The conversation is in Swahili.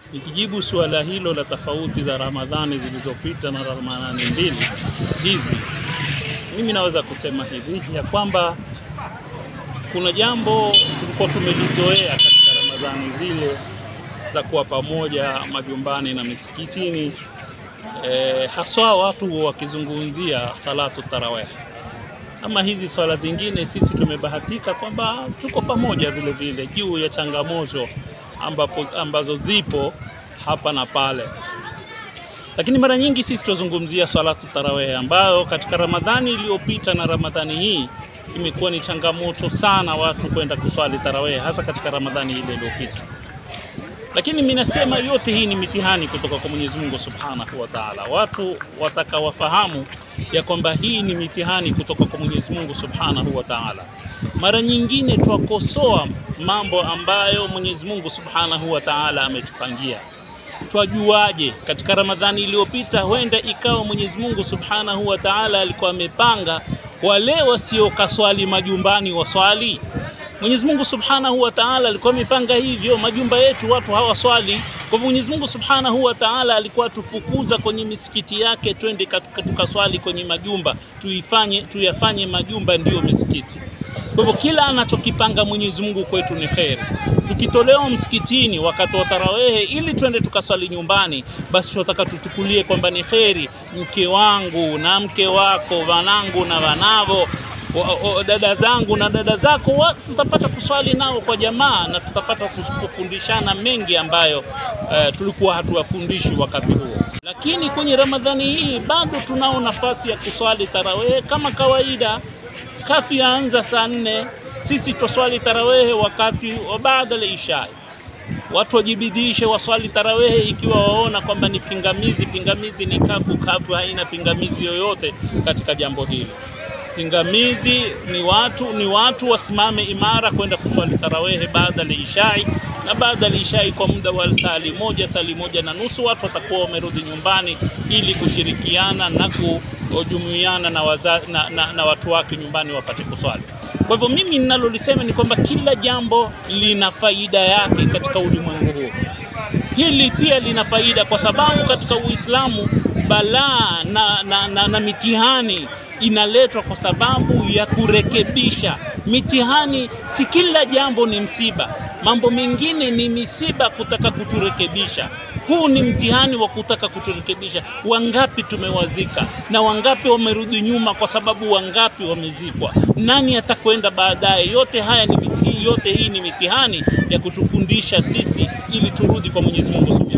Nikijibu suala hilo la tofauti za Ramadhani zilizopita na Ramadhani mbili hizi, mimi naweza kusema hivi ya kwamba kuna jambo tulikuwa tumelizoea katika Ramadhani zile za kuwa pamoja majumbani na misikitini, e, haswa watu wakizungumzia salatu tarawih. Ama hizi swala zingine, sisi tumebahatika kwamba tuko pamoja vile vile juu ya changamoto ambapo, ambazo zipo hapa na pale, lakini mara nyingi sisi tunazungumzia salatu tarawih ambayo katika Ramadhani iliyopita na Ramadhani hii imekuwa ni changamoto sana watu kwenda kuswali tarawih, hasa katika Ramadhani ile iliyopita. Lakini mimi nasema yote hii ni mitihani kutoka kwa Mwenyezi Mungu Subhanahu wa Ta'ala. Watu watakawafahamu ya kwamba hii ni mitihani kutoka kwa Mwenyezi Mungu Subhanahu wa Ta'ala. Mara nyingine twakosoa mambo ambayo Mwenyezi Mungu Subhanahu wa Ta'ala ametupangia. Twajuaje? Katika Ramadhani iliyopita, huenda ikawa Mwenyezi Mungu Subhanahu wa Ta'ala alikuwa amepanga wale wasiokaswali majumbani waswali. Mwenyezi Mungu Subhanahu wa Ta'ala alikuwa amepanga hivyo, majumba yetu watu hawaswali. Kwa hivyo Mwenyezi Mungu Subhanahu wa Ta'ala alikuwa tufukuza kwenye misikiti yake, twende katika tukaswali kwenye majumba, tuifanye tuyafanye majumba ndiyo misikiti. Kwa hivyo kila anachokipanga Mwenyezi Mungu kwetu ni kheri. Tukitolewa msikitini wakati wa tarawehe ili twende tukaswali nyumbani, basi tunataka tutukulie kwamba ni kheri. Mke wangu na mke wako, wanangu na wanavo o, o, dada zangu na dada zako wa, tutapata kuswali nao kwa jamaa na tutapata kufundishana mengi ambayo uh, tulikuwa hatuwafundishi wakati huo. Lakini kwenye Ramadhani hii bado tunao nafasi ya kuswali tarawehe kama kawaida. Skafi yaanza saa nne, sisi twaswali tarawehe wakati wa baada ya isha. Watu wajibidishe waswali tarawehe ikiwa waona kwamba ni pingamizi. Pingamizi ni kafu, kafu haina pingamizi yoyote katika jambo hili pingamizi ni watu ni watu wasimame imara kwenda kuswali tarawehe baada ya ishai na baada ya ishai kwa muda wa sali moja sali moja na nusu, watu watakuwa wamerudi nyumbani ili kushirikiana na kujumuiana na, waza, na, na, na watu wake nyumbani wapate kuswali. Kwa hivyo mimi ninalolisema ni kwamba kila jambo lina faida yake katika ulimwengu huu. Hili pia lina faida kwa sababu katika Uislamu balaa na, na, na, na mitihani inaletwa kwa sababu ya kurekebisha. Mitihani si kila jambo ni msiba, mambo mengine ni misiba kutaka kuturekebisha. Huu ni mtihani wa kutaka kuturekebisha. Wangapi tumewazika na wangapi wamerudi nyuma, kwa sababu wangapi wamezikwa? Nani atakwenda baadaye? Yote haya ni yote hii ni mitihani ya kutufundisha sisi ili turudi kwa Mwenyezi Mungu.